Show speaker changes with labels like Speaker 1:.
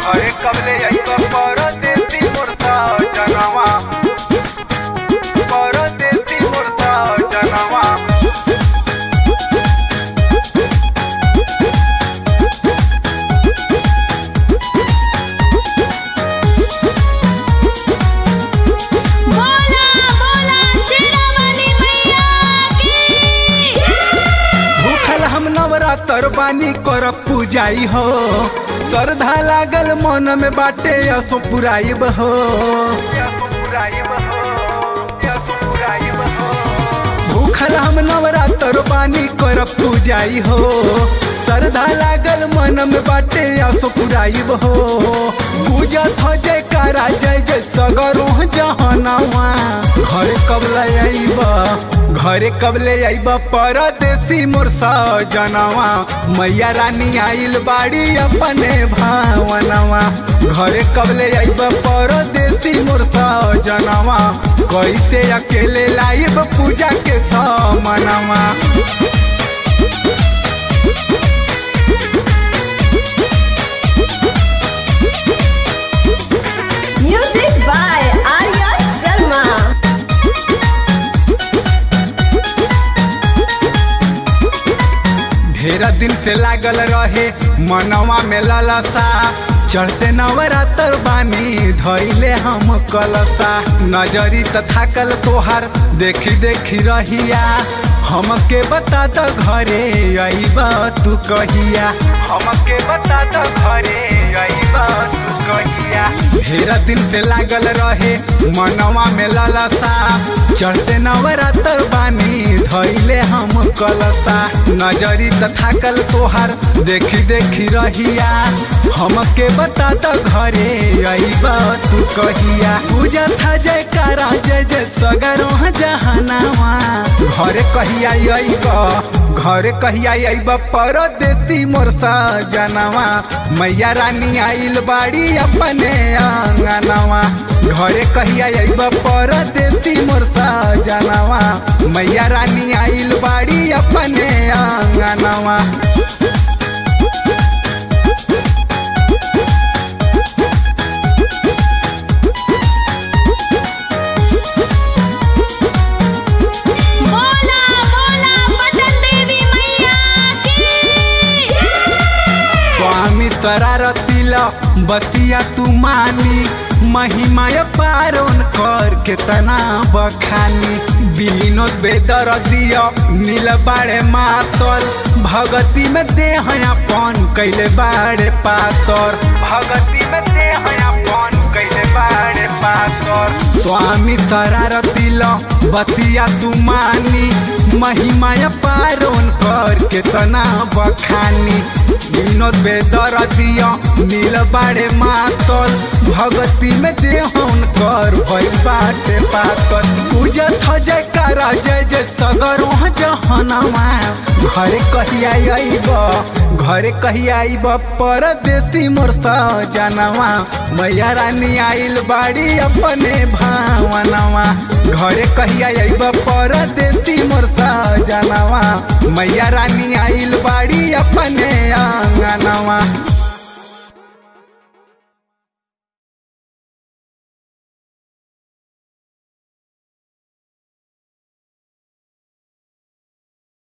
Speaker 1: घरे कबले आइब परदेसी मोरता जनवा परदेसी मोरता जनवा
Speaker 2: बोला बोला शेरावाली मैया की
Speaker 3: भूखल हम नवरात्र बानी कर पूजाई हो श्रद्धा लागल मन में बाटे असो पुराइब हो भूखल हम नवरात्र बानी कर पूजाई हो श्रद्धा लागल मन में बाटे असो पुराइब हो पूजत हो जय कारा जय जय सगरो जहनवा घर कब ले आइब घरे कब ले आइब परदेसी मोर सजनवा मैया रानी आइल बाड़ी अपने भावनवा घरे कब ले आइब परदेसी मोर सजनवा कैसे अकेले लाइब पूजा के समनवा
Speaker 4: Music by Arya Sharma.
Speaker 3: ढेर दिन से लागल रहे मनवा में ललसा चढ़ते नवरात्र बानी धैले हम कलसा नजरी त थाकल तोहार देखी देखी रहिया हमके बता द घरे अइब तू कहिया हमके बता द घरे अइब तू कहिया ढेर दिन से लागल रहे मनवा में ललसा चढ़ते नवरात्र बानी धैले हम कलसा नजरी त थाकल तोहार देखी देखी रहिया हमके बता द घरे अइब तू कहिया पूजा था जय कारा जय जय सगरो जहनावा घरे कहिया अइब घरे कहिया अइब परदेसी मोर सजनवा मैया रानी आइल बाड़ी अपने आंगनवा घरे कहिया अइब परदेसी मोर सजनवा मैया रानी आइल बाड़ी अपने आंगनवा
Speaker 2: बोला बोला पटन देवी मैया की
Speaker 3: स्वामी शरारतिल बतिया तू मानी महिमा पारोन कर केतना बखानी विनोद बेदर दिया नील बाड़े मातल भगती में दे अपन कैले बाड़े पातर भगती में दे अपन कैले बाड़े पातर स्वामी शरारतिल बतिया तू मानी महिमा पारोन कर केतना बखानी विनोद बेदर दिया नील बाड़े मातल भगती में देहन कर भई बाटे पातल पूजत ह जय कारा जय जय सगरो जहनवा घरे कहिया आइब घरे कहिया आइब परदेसी मोर सजनवा मैया रानी आइल बाड़ी अपने भावनवा घरे कहिया आइब परदेसी मोर सजनवा मैया रानी आइल बाड़ी अपने आंगनवा